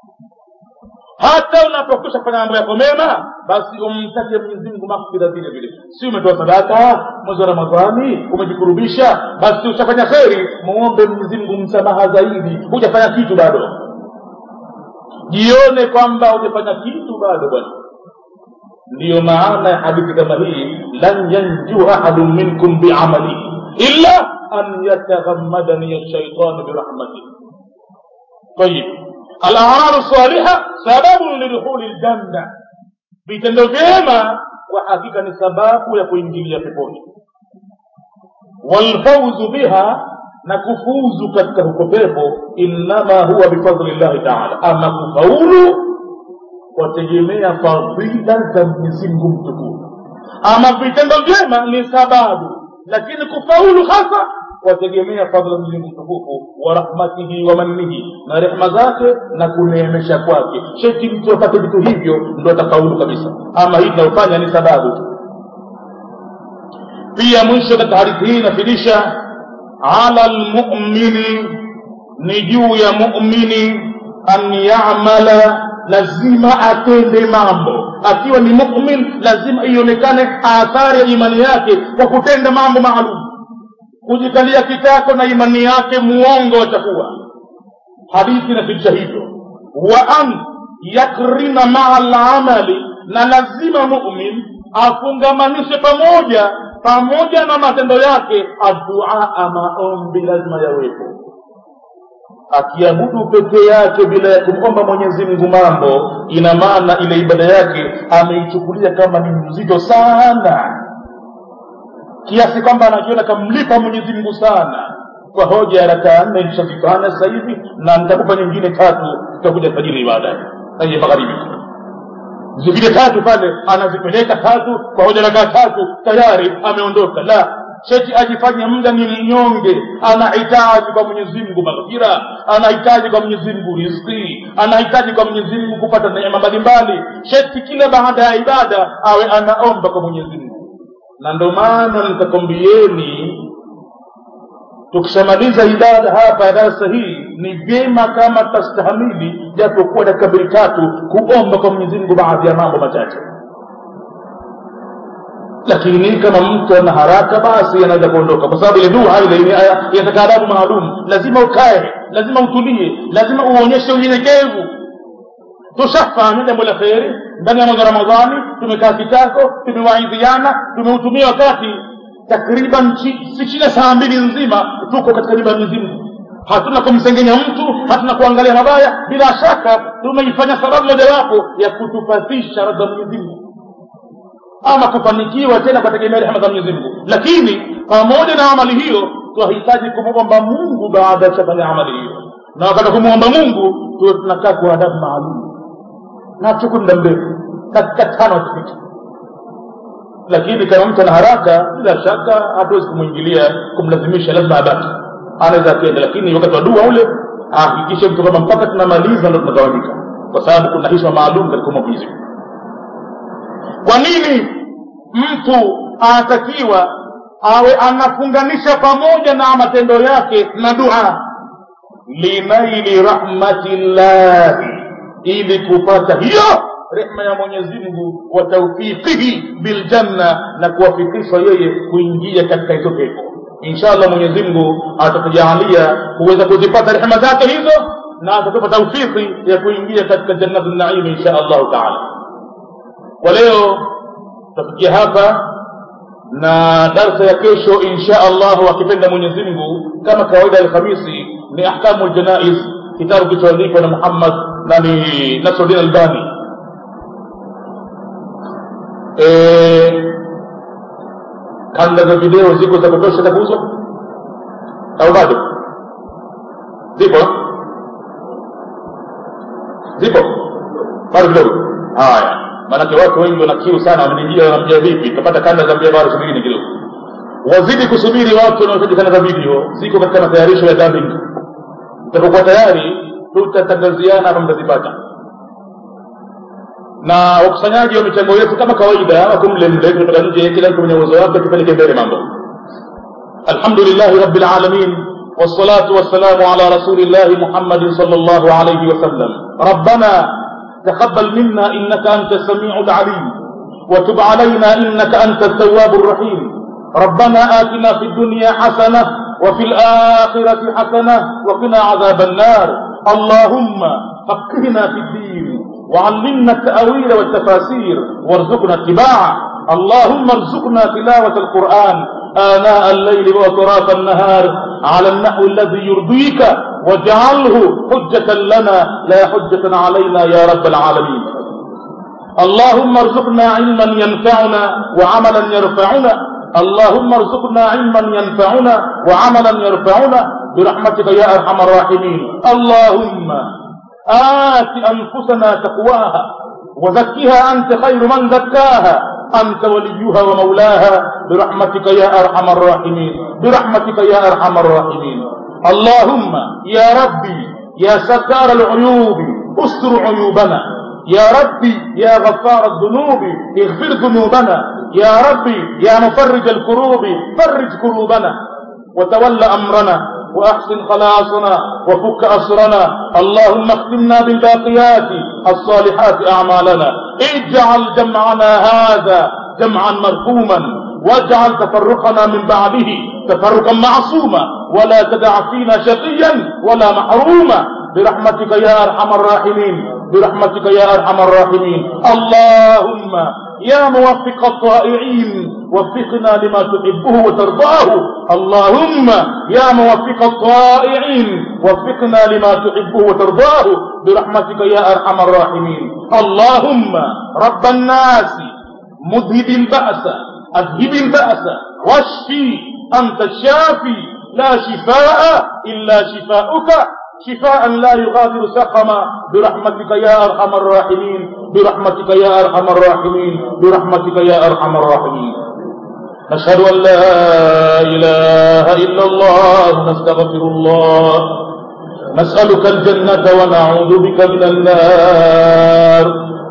hata unapokwisha kufanya mambo yako mema basi umtake mwenyezi mungu maghfira vile vile si umetoa sadaka mwezi wa ramadhani umejikurubisha basi ushafanya kheri muombe mwenyezi mungu msamaha zaidi hujafanya kitu bado jione kwamba hujafanya kitu bado bwana ndiyo maana ya hadithi kama hii lan yanju ahadun minkum biamalihi illa an yataghammadani shaitanu birahmatih tayib alamalu saliha sababun lidukhuli ljanna vitendo vyema kwa hakika ni sababu ya kuingilia peponi walfauzu biha na kufuzu katika huko pepo innama huwa bifadli llahi taala ama kufaulu wategemea fadhila za mwenyezimngu mtukufu ama vitendo vyema ni sababu lakini kufaulu hasa wategemea fadhila za mwenyezi mtukufu wa rahmatihi wa mannihi na rehma zake na kuneemesha kwake sheti mtu apate vitu hivyo ndo atafaulu kabisa ama hii tunayofanya ni sababu tu pia mwisho katika hadithi hii inafidisha ala lmumini ni juu ya mumini an yamala lazima atende mambo akiwa ni mumin lazima ionekane athari ya imani yake kwa kutenda mambo maalum kujikalia kitako na imani yake muongo atakuwa hadithi inafidisha hivyo wa an yakrina maa lamali na lazima mumin afungamanishe pamoja pamoja na matendo yake adduaa maombi lazima yawepo akiabudu peke yake bila ya kumomba mwenyezi mungu mambo ina maana ile ibada yake ameichukulia kama ni mzito sana kiasi kwamba anajiona kamlipa mwenyezi mungu sana kwa hoja ya rakaa nne nishazifanya sasa hivi na nitakupa nyingine tatu tutakuja fajiri baadaye aye magharibi zingine tatu pale anazipeleka tatu kwa hoja rakaa tatu tayari ameondoka la sheti ajifanye muda ni mnyonge anahitaji kwa mwenyezi mungu maghfira anahitaji kwa mwenyezi mungu riziki anahitaji kwa mwenyezi mungu kupata neema mbalimbali sheti kila baada ya ibada awe anaomba kwa mwenyezi mungu na ndo maana nikakwambieni tukishamaliza ibada hapa ya darasa hii ni vyema kama tutastahamili japokuwa dakika mbili tatu kuomba kwa mwenyezi mungu baadhi ya mambo machache lakini kama mtu ana haraka basi anaweza kuondoka kwa sababu ile dua ile inataka adabu maalum lazima ukae lazima utulie lazima uonyeshe unyenyekevu tushafanya jambo la kheri ndani ya mwezi wa ramadhani tumekaa kitako tumewaidhiana tumeutumia wakati takriban si chini ya saa mbili nzima tuko katika nyumba ya mwenyezi mungu hatuna kumsengenya mtu hatuna kuangalia mabaya bila shaka tumeifanya sababu mojawapo ya kutupatisha radha mwenyezi mungu ama kufanikiwa tena kutegemea rehema za mwenyezi mungu lakini pamoja na amali hiyo twahitaji kumwomba mungu baada ya kufanya amali hiyo na wakati kumwomba mungu tuwe tunakaa kwa adabu maalum na tuku muda mrefu dakika tano tupita lakini kama mtu ana haraka bila shaka hatuwezi kumwingilia kumlazimisha lazima abaki anaweza akienda lakini wakati wa dua ule ahakikishe mtu kwamba mpaka tunamaliza ndo tunatawanyika kwa sababu kuna hishma maalum katika mwenyezi mungu kwa nini mtu anatakiwa awe anafunganisha pamoja na matendo yake na dua linaili rahmatillahi ili kupata hiyo rehma ya mwenyezi mungu wa taufiqihi biljanna na kuwafikishwa yeye kuingia katika hizo pepo insha allah mwenyezi mungu atatujalia kuweza kuzipata rehema zake hizo na atatupa taufiki ya kuingia katika jannatu naimi insha allahu taala kwa leo tutafikia hapa na darsa ya kesho insha allahu akipenda mwenyezi mungu kama kawaida alhamisi ni ahkamu ljanais kitabu kilichoandikwa na muhammad na ni nasruddin albani e, kanda za video ziko za kutosha za kuuzwa au bado zipo zipo bado kidogo haya maanake watu wengi wana kiu sana wamenijia wanamjia vipi tapata kanda za mbia bado subirini kidogo wazidi kusubiri watu wanaohitaji kanda za video ziko katika matayarisho ya dubbing utapokuwa tayari tutatangaziana hapa mtazipata na wakusanyaji wa michango yetu kama kawaida wako mle mle kutoka nje kila mtu mwenye uwezo wake tupeleke mbele mambo alhamdulillahi rabbil alamin والصلاة والسلام على رسول الله محمد صلى الله عليه وسلم ربنا تقبل منا إنك أنت السميع العليم وتب علينا إنك أنت التواب الرحيم ربنا آتنا في الدنيا حسنة وفي الآخرة حسنة وقنا عذاب النار اللهم فقهنا في الدين وعلمنا التأويل والتفاسير وارزقنا اتباعه اللهم ارزقنا تلاوة القرآن آناء الليل وأطراف النهار على النحو الذي يرضيك واجعله حجة لنا لا حجة علينا يا رب العالمين اللهم ارزقنا علما ينفعنا وعملا يرفعنا اللهم ارزقنا علما ينفعنا وعملا يرفعنا برحمتك يا ارحم الراحمين اللهم آت أنفسنا تقواها وزكها أنت خير من زكاها أنت وليها ومولاها برحمتك يا أرحم الراحمين برحمتك يا أرحم الراحمين اللهم يا ربي يا ستار العيوب استر عيوبنا يا ربي يا غفار الذنوب اغفر ذنوبنا يا ربي يا مفرج الكروب فرج كروبنا وتول أمرنا وأحسن خلاصنا وفك أسرنا اللهم اختمنا بالباقيات الصالحات أعمالنا اجعل جمعنا هذا جمعا مرحوما واجعل تفرقنا من بعده تفرقا معصوما ولا تدع فينا شقيا ولا محروما برحمتك يا أرحم الراحمين برحمتك يا أرحم الراحمين اللهم يا موفق الطائعين وفقنا لما تحبه وترضاه اللهم يا موفق الطائعين وفقنا لما تحبه وترضاه برحمتك يا أرحم الراحمين اللهم رب الناس مذهب البأس أذهب البأس واشفي أنت الشافي لا شفاء إلا شفاؤك شفاء لا يغادر سقما برحمتك يا أرحم الراحمين برحمتك يا أرحم الراحمين برحمتك يا أرحم الراحمين نشهد أن لا إله إلا الله نستغفر الله نسألك الجنة ونعوذ بك من النار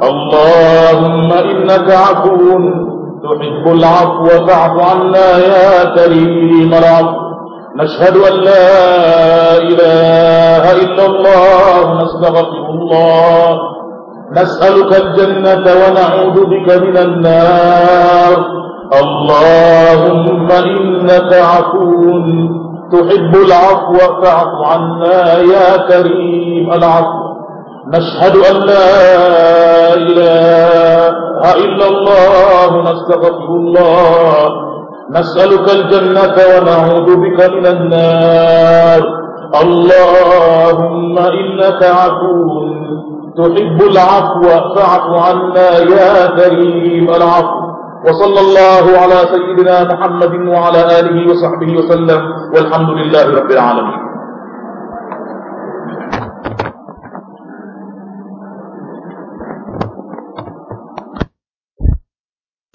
اللهم إنك عفو تحب العفو فاعف عنا يا كريم العفو نشهد أن لا إله إلا الله نستغفر الله نسألك الجنة ونعوذ بك من النار اللهم إنك عفو تحب العفو فاعف عنا يا كريم العفو نشهد أن لا إله إلا الله نستغفر الله نسألك الجنة ونعوذ بك من النار اللهم إنك عفو تحب العفو فاعف عنا يا كريم العفو وصلى الله على سيدنا محمد وعلى آله وصحبه وسلم والحمد لله رب العالمين